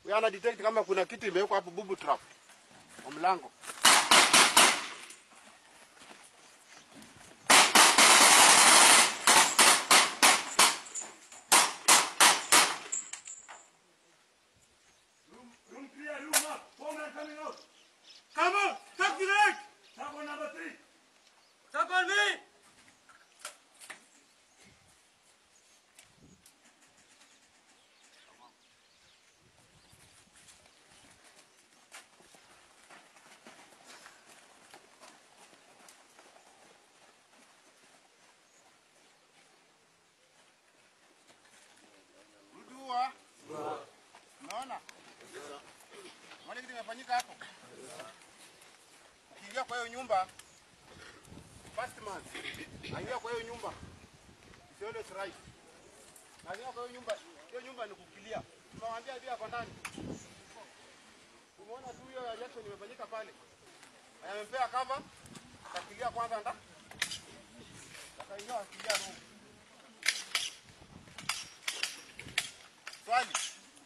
Huyo ana detect kama kuna kitu imewekwa hapo bubu trap kwa mlango. Room, room clear, room up. Four men coming out. Come on, talk to the leg. Tap on number three. Talk on me. Rudua. Unaona? Unaona kitu kimefanyika hapo? Ukiingia kwa hiyo nyumba first man. Aingia kwa hiyo nyumba. It's always right. Aingia kwa hiyo nyumba. Hiyo nyumba ni kukilia. Tumewambia hivi ako ndani. Umeona tu hiyo reaction imefanyika pale. Amempea cover. Akakilia kwanza nda. Akaingia akilia room. Swali.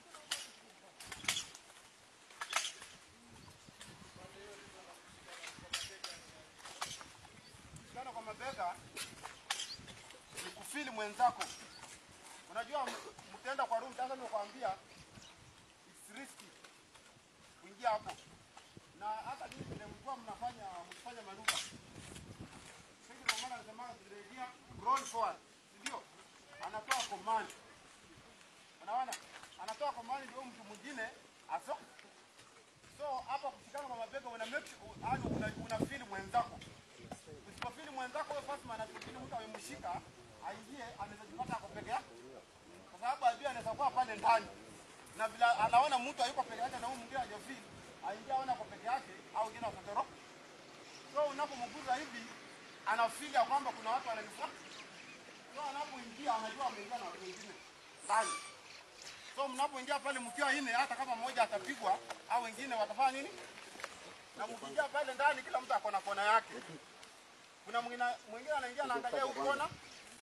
Kushikana kwa mabega ni kufili mwenzako. Unajua m- mtaenda kwa room sasa nimekwambia it's risky kuingia hapo. Na hata ninyi vile mlikuwa mnafanya mkifanya manuva. Sisi ndio maana nasema tukirejea roll forward. Ndio? Anatoa command. Unaona? Anatoa command ndio mtu mwingine aso. So hapa kushikana kwa mabega una make yani una, una feel mwenzako. Usipofili mwenzako wewe first man anafikiri mtu amemshika aingie anaweza jipata ako peke yake. Kwa sababu adui anaweza kuwa pale ndani. Na bila anaona mtu hayuko peke yake na huyu mwingine hajafeel, aingia aona kwa peke yake au wengine wakatoro. So unapomguza hivi anafeel ya kwamba kuna watu wananifuata. So anapoingia anajua ameingia na watu wengine ndani. So mnapoingia pale mkiwa nne, hata kama mmoja atapigwa au wengine watafanya nini? Na mkiingia pale ndani, kila mtu ako na kona yake. Kuna mwingine mwingine anaingia anaangalia huko kona,